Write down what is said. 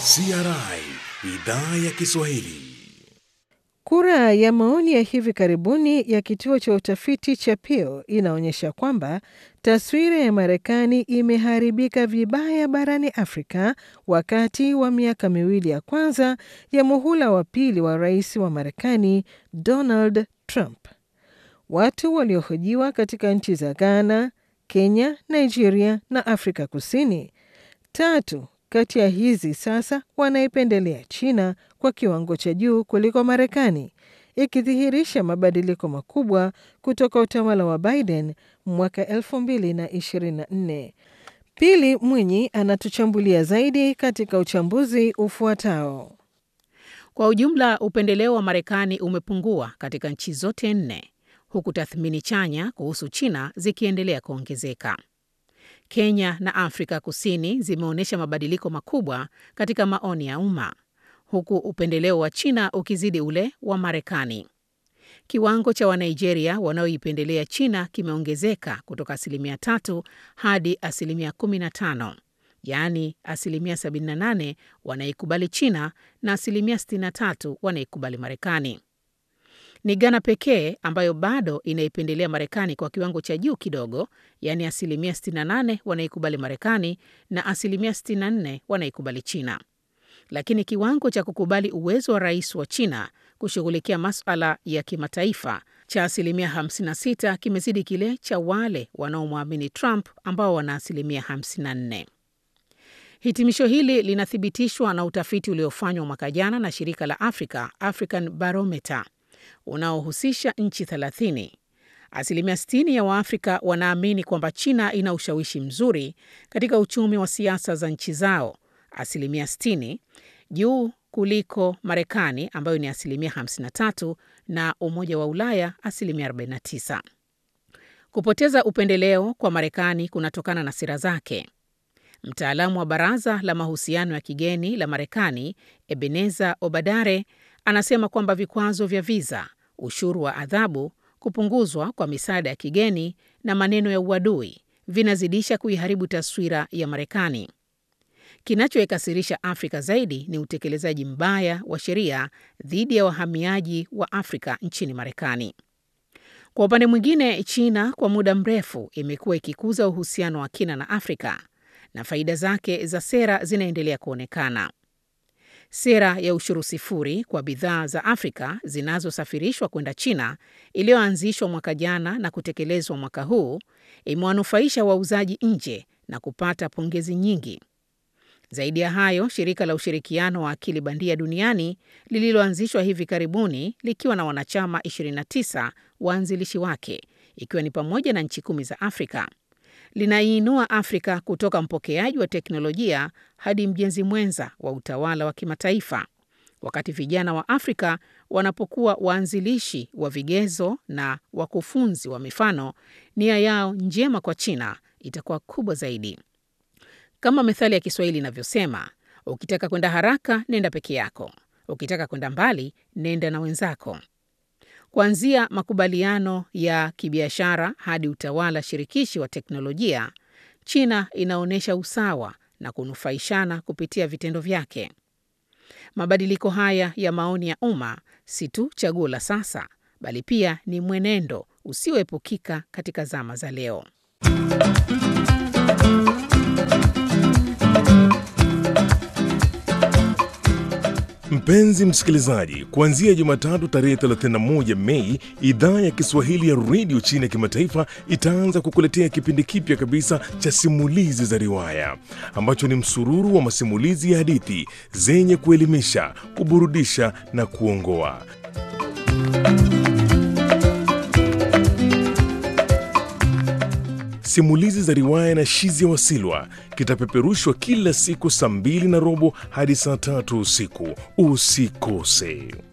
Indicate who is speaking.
Speaker 1: CRI idhaa ya Kiswahili.
Speaker 2: Kura ya maoni ya hivi karibuni ya kituo cha utafiti cha Pew inaonyesha kwamba taswira ya Marekani imeharibika vibaya barani Afrika wakati wa miaka miwili ya kwanza ya muhula wa pili wa rais wa Marekani Donald Trump. Watu waliohojiwa katika nchi za Ghana, Kenya, Nigeria na Afrika Kusini, tatu kati ya hizi sasa wanaipendelea China kwa kiwango cha juu kuliko Marekani, ikidhihirisha mabadiliko makubwa kutoka utawala wa Biden mwaka 2024. Pili Mwinyi anatuchambulia zaidi katika uchambuzi ufuatao.
Speaker 3: Kwa ujumla, upendeleo wa Marekani umepungua katika nchi zote nne, huku tathmini chanya kuhusu China zikiendelea kuongezeka. Kenya na Afrika Kusini zimeonyesha mabadiliko makubwa katika maoni ya umma, huku upendeleo wa China ukizidi ule wa Marekani. Kiwango cha Wanigeria wanaoipendelea China kimeongezeka kutoka asilimia tatu hadi asilimia 15, yaani asilimia 78 wanaikubali China na asilimia 63 wanaikubali Marekani. Ni Ghana pekee ambayo bado inaipendelea Marekani kwa kiwango cha juu kidogo, yaani asilimia 68 wanaikubali Marekani na asilimia 64 wanaikubali China. Lakini kiwango cha kukubali uwezo wa rais wa China kushughulikia masuala ya kimataifa cha asilimia 56 kimezidi kile cha wale wanaomwamini Trump ambao wana asilimia 54. Hitimisho hili linathibitishwa na utafiti uliofanywa mwaka jana na shirika la Africa, African Barometer unaohusisha nchi 30. Asilimia 60 ya Waafrika wanaamini kwamba China ina ushawishi mzuri katika uchumi wa siasa za nchi zao, asilimia 60 juu kuliko Marekani ambayo ni asilimia 53 na Umoja wa Ulaya asilimia 49. Kupoteza upendeleo kwa Marekani kunatokana na sera zake. Mtaalamu wa Baraza la Mahusiano ya Kigeni la Marekani, Ebeneza Obadare, anasema kwamba vikwazo vya viza, ushuru wa adhabu, kupunguzwa kwa misaada ya kigeni na maneno ya uadui vinazidisha kuiharibu taswira ya Marekani. Kinachoikasirisha Afrika zaidi ni utekelezaji mbaya wa sheria dhidi ya wahamiaji wa Afrika nchini Marekani. Kwa upande mwingine, China kwa muda mrefu imekuwa ikikuza uhusiano wa kina na Afrika na faida zake za sera zinaendelea kuonekana. Sera ya ushuru sifuri kwa bidhaa za Afrika zinazosafirishwa kwenda China iliyoanzishwa mwaka jana na kutekelezwa mwaka huu imewanufaisha wauzaji nje na kupata pongezi nyingi. Zaidi ya hayo, shirika la ushirikiano wa akili bandia duniani lililoanzishwa hivi karibuni likiwa na wanachama 29 waanzilishi wake, ikiwa ni pamoja na nchi kumi za Afrika linaiinua Afrika kutoka mpokeaji wa teknolojia hadi mjenzi mwenza wa utawala wa kimataifa, wakati vijana wa Afrika wanapokuwa waanzilishi wa vigezo na wakufunzi wa mifano, nia yao njema kwa China itakuwa kubwa zaidi. Kama methali ya Kiswahili inavyosema, ukitaka kwenda haraka nenda peke yako, ukitaka kwenda mbali nenda na wenzako. Kuanzia makubaliano ya kibiashara hadi utawala shirikishi wa teknolojia, China inaonyesha usawa na kunufaishana kupitia vitendo vyake. Mabadiliko haya ya maoni ya umma si tu chaguo la sasa, bali pia ni mwenendo usioepukika katika zama za leo.
Speaker 1: Mpenzi msikilizaji, kuanzia Jumatatu tarehe 31 Mei, idhaa ya Kiswahili ya redio China ya kimataifa itaanza kukuletea kipindi kipya kabisa cha simulizi za riwaya ambacho ni msururu wa masimulizi ya hadithi zenye kuelimisha, kuburudisha na kuongoa. Simulizi za riwaya na Shizia Wasilwa kitapeperushwa kila siku saa mbili na robo hadi saa tatu usiku. Usikose.